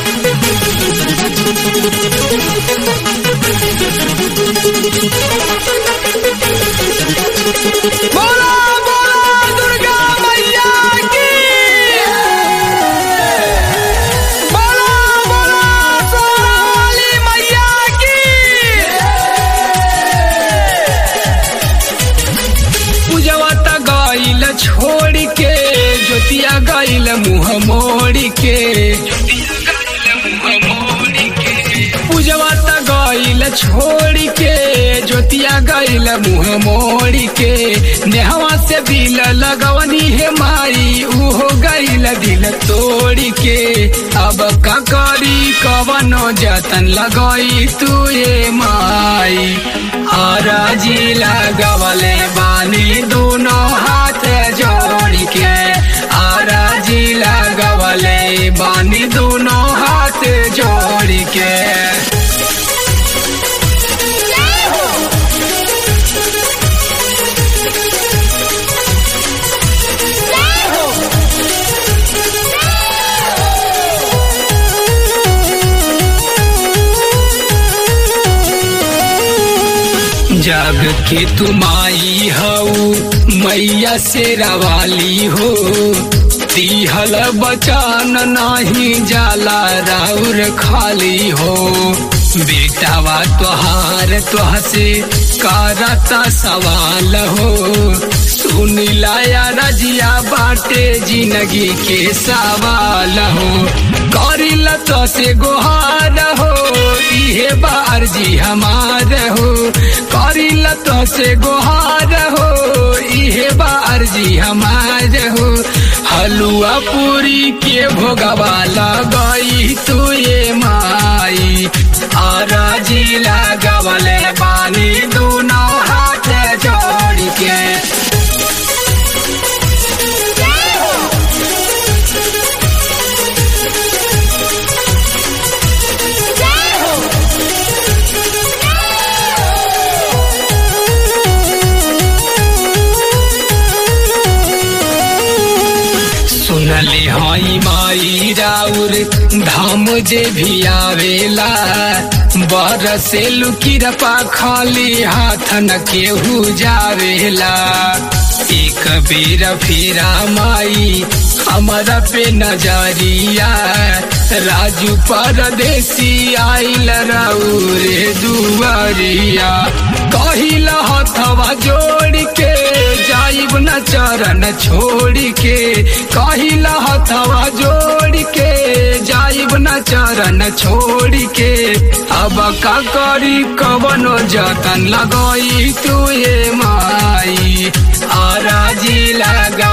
बोला बोला दुर्गा मैया की बोला बोला सोनाली मैया की पूजवा त गईल छोड़ के ज्योतिया गईल मुँह मोड़ के पूजवा त गईल छोड़ के ज्योतिया गईल मुँह मोड़ के नेहवा से दिल लगवनी है माई उहो गईल दिल तोड़ के अब का करी कवनो जतन लगई तू ये माई हराजी लगवले बानी दोनों हाथ जोड़ के हराजी लगवले बानी दोनों हाथ जोड़ के जग के तुमाई हऊ मैया से रवाली हो तिहल बचान नाही जाला राउर खाली हो बेटावा तोहार तोह से करता सवाल हो सुन लाया रजिया बाटे जिंदगी के सवाल हो करिल तो से गोहार हो इहे बार जी हमार हो करिल तो से गोहार हो इहे बार जी हमार हो हलुआ पूरी के भोगवा लगई तू ये माई अराजी लगवले बानी दोनों हाथ जोड़ के सुनले हई माई राउर धाम जे भी आवेला बरसे लुकिरपा खाली हाथ न केहू जावेला एक बेर फिरा माई हमारा पे नजरिया राजू परदेसी आइल राउरे दुआरिया कहिल हथवा जोड़ के जाइब न चरण छोड़ के कहिल हथवा जोड़ के जाइब न चरण छोड़ के अब का करी कवनो जतन लगई तू ये माई आराजी लगा